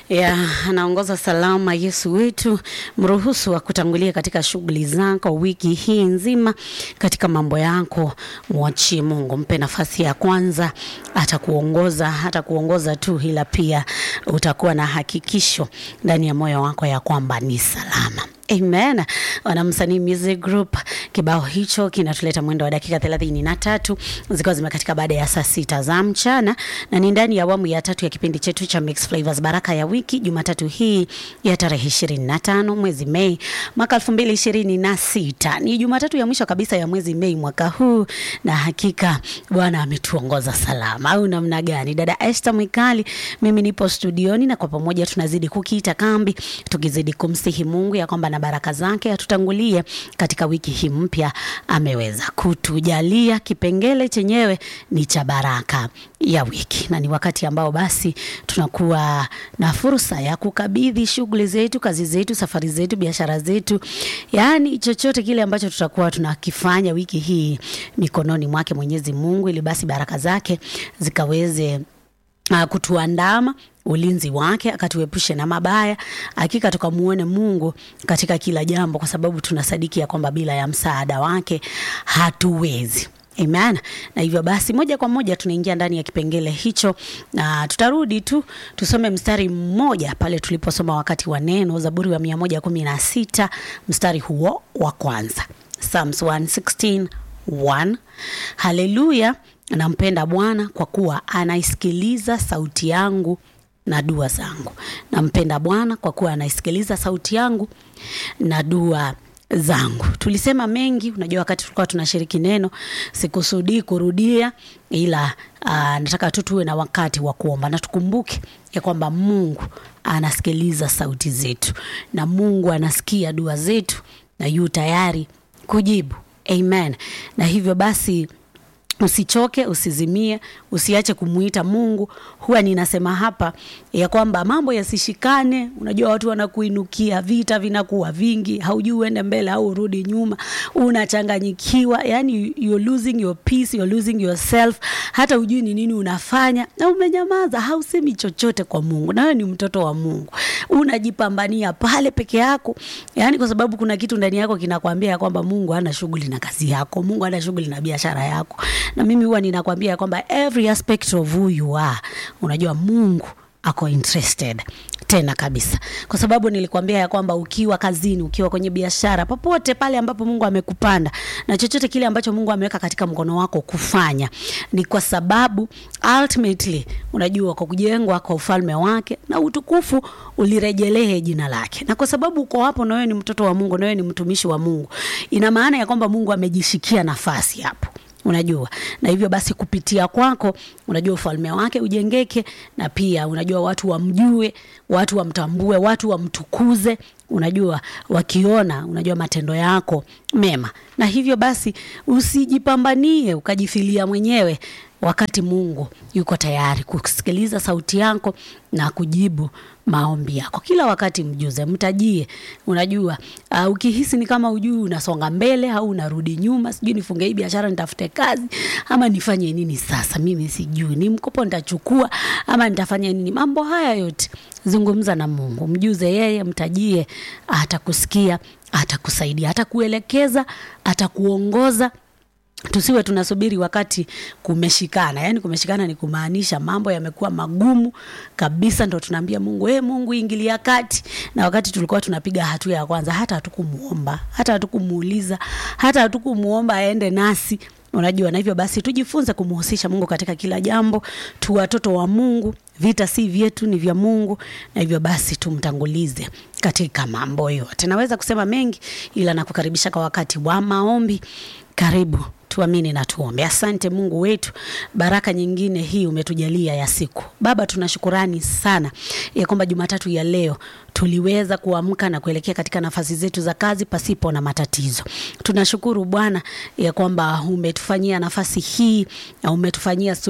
ya anaongoza salama Yesu wetu, mruhusu wa kutangulia katika shughuli zako wiki hii nzima, katika mambo yako, mwachie Mungu, mpe nafasi ya kwanza, atakuongoza atakuongoza tu, ila pia utakuwa na hakikisho ndani ya moyo wako ya kwamba ni salama. Amen. Wanamsanii Music Group, kibao hicho kinatuleta mwendo wa dakika thelathini na tatu zikiwa zimekatika baada ya saa sita za mchana, na ni ndani ya awamu ya tatu ya kipindi chetu cha Mix Flavors Baraka ya Wiki, Jumatatu hii ya tarehe ishirini na tano mwezi Mei mwaka elfu mbili ishirini na sita. Ni Jumatatu ya mwisho kabisa ya mwezi Mei mwaka huu, na hakika Bwana ametuongoza salama, au namna gani? Dada Esther Mwikali, mimi nipo studioni, na kwa pamoja tunazidi kukiita kambi, tukizidi kumsihi Mungu ya kwamba na baraka zake atutangulie katika wiki hii mpya. Ameweza kutujalia kipengele chenyewe ni cha baraka ya wiki, na ni wakati ambao basi tunakuwa na fursa ya kukabidhi shughuli zetu, kazi zetu, safari zetu, biashara zetu, yaani chochote kile ambacho tutakuwa tunakifanya wiki hii mikononi mwake Mwenyezi Mungu, ili basi baraka zake zikaweze uh, kutuandama ulinzi wake akatuepushe na mabaya, hakika tukamuone Mungu katika kila jambo, kwa sababu tunasadiki ya kwamba bila ya msaada wake hatuwezi. Amen. Na hivyo basi moja kwa moja tunaingia ndani ya kipengele hicho, na tutarudi tu tusome mstari mmoja pale tuliposoma wakati wa neno, Zaburi wa mia moja kumi na sita mstari huo wa kwanza, Psalms 116 1. Haleluya, nampenda Bwana kwa kuwa anaisikiliza sauti yangu na dua zangu. Nampenda Bwana kwa kuwa anaisikiliza sauti yangu na dua zangu. Tulisema mengi, unajua, wakati tulikuwa tunashiriki neno, sikusudii kurudia, ila uh, nataka tu tuwe na wakati wa kuomba na tukumbuke ya kwamba Mungu anasikiliza sauti zetu na Mungu anasikia dua zetu na yu tayari kujibu. Amen. Na hivyo basi Usichoke, usizimie, usiache kumuita Mungu. Huwa ninasema hapa ya kwamba mambo yasishikane. Unajua watu wanakuinukia, vita vinakuwa vingi, haujui uende mbele au urudi nyuma, unachanganyikiwa, yani you're losing your peace, you're losing yourself, hata hujui ni nini unafanya na umenyamaza, hausemi chochote kwa Mungu. Na wewe ni mtoto wa Mungu, unajipambania pale peke yako, yani kwa sababu kuna kitu ndani yako kinakwambia ya kwamba Mungu hana shughuli na kazi yako, Mungu hana shughuli na biashara yako na mimi huwa ninakwambia ya kwamba every aspect of who you are, unajua Mungu ako interested tena kabisa, kwa sababu nilikwambia ya kwamba ukiwa kazini, ukiwa kwenye biashara, popote pale ambapo Mungu amekupanda na chochote kile ambacho Mungu ameweka katika mkono wako kufanya, ni kwa sababu ultimately, unajua kwa kujengwa kwa ufalme wake na utukufu ulirejelee jina lake, na kwa sababu uko hapo na wewe ni mtoto wa Mungu, na wewe ni mtumishi wa Mungu, ina maana ya kwamba Mungu amejishikia nafasi hapo unajua na hivyo basi kupitia kwako unajua ufalme wake ujengeke, na pia unajua watu wamjue, watu wamtambue, watu wamtukuze, unajua wakiona, unajua matendo yako mema. Na hivyo basi usijipambanie ukajifilia mwenyewe, wakati Mungu yuko tayari kusikiliza sauti yako na kujibu maombi yako kila wakati. Mjuze, mtajie. Unajua uh, ukihisi ni kama ujui unasonga mbele au unarudi nyuma, sijui nifunge hii biashara nitafute kazi ama nifanye nini sasa, mimi sijui, ni mkopo nitachukua ama nitafanya nini? Mambo haya yote zungumza na Mungu, mjuze yeye, mtajie, atakusikia, atakusaidia, atakuelekeza, atakuongoza. Tusiwe tunasubiri wakati kumeshikana. Yaani kumeshikana ni kumaanisha mambo yamekuwa magumu kabisa, ndo tunaambia Mungu, hey, Mungu ingilia kati. Na wakati tulikuwa tunapiga hatua ya kwanza, hata hatukumuomba, hata hatukumuuliza, hata hatukumuomba aende nasi, unajua. Na hivyo basi tujifunze kumhusisha Mungu katika kila jambo. Tu watoto wa Mungu, vita si vyetu, ni vya Mungu, na hivyo basi tumtangulize katika mambo yote. Naweza kusema mengi, ila nakukaribisha kwa wakati wa maombi. Karibu tuamini na tuombe. Asante Mungu wetu, baraka nyingine hii umetujalia ya siku. Baba, tunashukurani sana ya kwamba Jumatatu ya leo tuliweza kuamka na kuelekea katika nafasi zetu za kazi pasipo na matatizo. Tunashukuru Bwana ya kwamba umetufanyia nafasi hii na umetufanyia